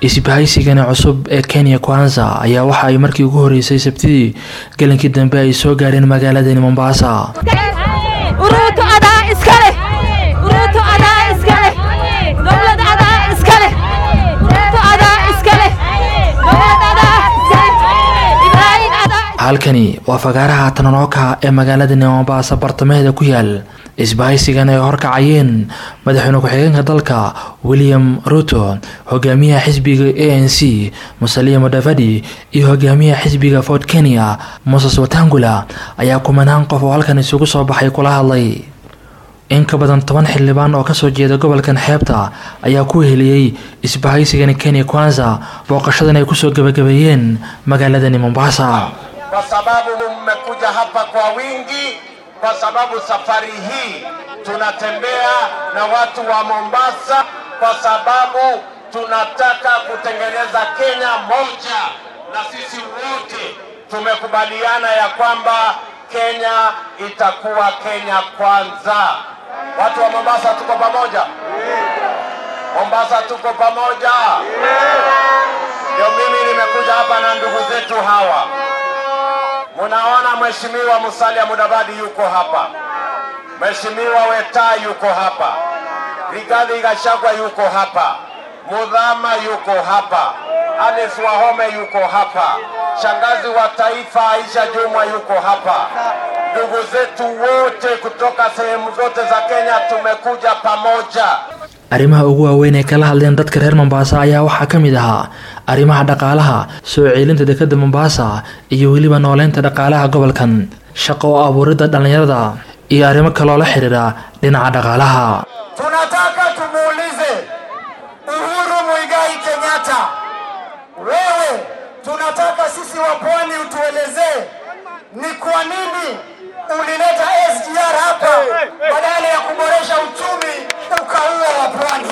isbahaysigani cusub ee kenya kwanza ayaa waxa ay markii ugu horeysay sabtidii gelinkii dambe ay soo gaareen magaaladani mombasa halkani waa fagaaraha tananooka ee magaaladani mombasa bartamaheeda ku yaal isbahaysigan ay horkacayeen madaxweyne ku-xigeenka dalka william ruto hogaamiyaha xisbiga a n c musalia mudavadi iyo hogaamiyaha xisbiga fort kenya moses watangula ayaa kumanaan qof oo halkan isugu soo baxay kula hadlay in ka badan toban xildhibaan oo kasoo jeeda gobolkan xeebta ayaa ku heliyey isbahaysigani kenya kwanza booqashadan ay kusoo gabagabeeyeen magaaladani mombasa kwa sababu mmekuja hapa kwa wingi, kwa sababu safari hii tunatembea na watu wa Mombasa, kwa sababu tunataka kutengeneza Kenya moja, na sisi wote tumekubaliana ya kwamba Kenya itakuwa Kenya kwanza. Watu wa Mombasa tuko pamoja? Mombasa tuko pamoja? Ndio mimi nimekuja hapa na ndugu zetu hawa Munaona Mheshimiwa Musalia Mudavadi yuko hapa, Mheshimiwa Weta yuko hapa, Rigathi Gachagua yuko hapa, Mudhama yuko hapa, Alice Wahome yuko hapa, shangazi wa taifa Aisha Jumwa yuko hapa. Ndugu zetu wote kutoka sehemu zote za Kenya tumekuja pamoja. arrimaha ugu waaweyn ee kala hadleen dadka reer mombasa ayaa waxaa ka mid ahaa arrimaha dhaqaalaha soo ceelinta dekadda mombasa iyo weliba nooleynta dhaqaalaha gobolkan shaqo oo abuuridda dhallinyarada iyo arrimo kaloo la xiriira dhinaca dhaqaalaha Tunataka tumuulize Uhuru Muigai Kenyatta, wewe, tunataka sisi wa pwani utuelezee ni kwa nini ulileta SGR hapa badala ya kuboresha uchumi ukaua wa pwani.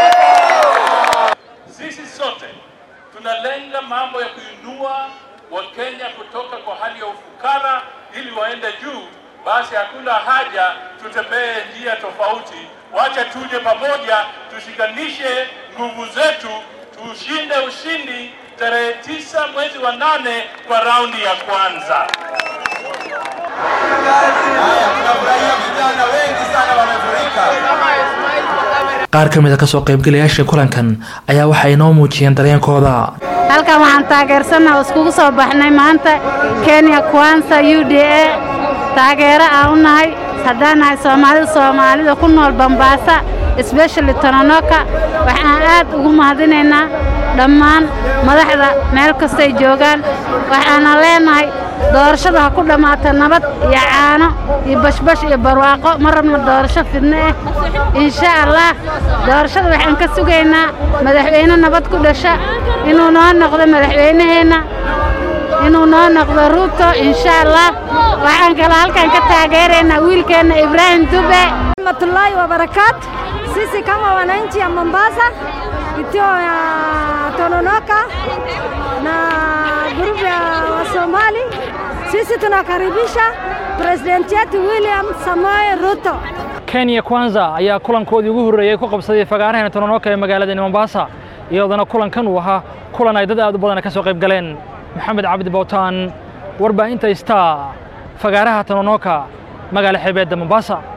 Sisi sote tunalenga mambo ya kuinua Wakenya kutoka kwa hali ya ufukara ili waende juu. Basi hakuna haja tutembee njia tofauti, wacha tuje pamoja, tushikanishe nguvu zetu, tushinde ushindi tarehe tisa mwezi wa nane kwa raundi ya kwanza. Haya, tunafurahia vijana wengi sana wamefurika. qaar ka mid a kasoo qaybgalayaasha kulankan ayaa waxay inoo muujiyeen dareenkooda halkan waxaan taageersannaha oo iskugu soo baxnay maanta kenya kwansa u d a taageero aan u nahay haddaan nahay soomaalida soomaalida ku nool bambaasa especially tononoka waxaan aad ugu mahadinaynaa dhammaan madaxda meel kastay joogaan waxaana leenahay doorashada ha ku dhammaata nabad iyo caano iyo bashbash iyo barwaaqo ma rabno doorasho fidno ah insha allah doorashada waxaan ka sugaynaa madaxweyne nabad ku dhasha inuu noo noqdo madaxweynaheenna inuu noo noqdo ruuto insha allah waxaan kale halkan ka taageeraynaa wiilkeenna ibraahim dube rahmatullahi wa barakatu. Sisi kama wananchi ya Mombasa, kitio ya Tononoka na grupu ya Wasomali, sisi tunakaribisha presidenti yetu William Samoei Ruto. kenya kwanza ayaa kulankoodii ugu horreeyey ku qabsaday fagaaraheena tononoka ee magaaladani mombasa iyadoona kulankan uu ahaa kulan ay dad aad u badan ka soo qayb galeen maxamed cabdi bowtaan warbaahinta star fagaaraha tononoka magaala xeebeedda mombasa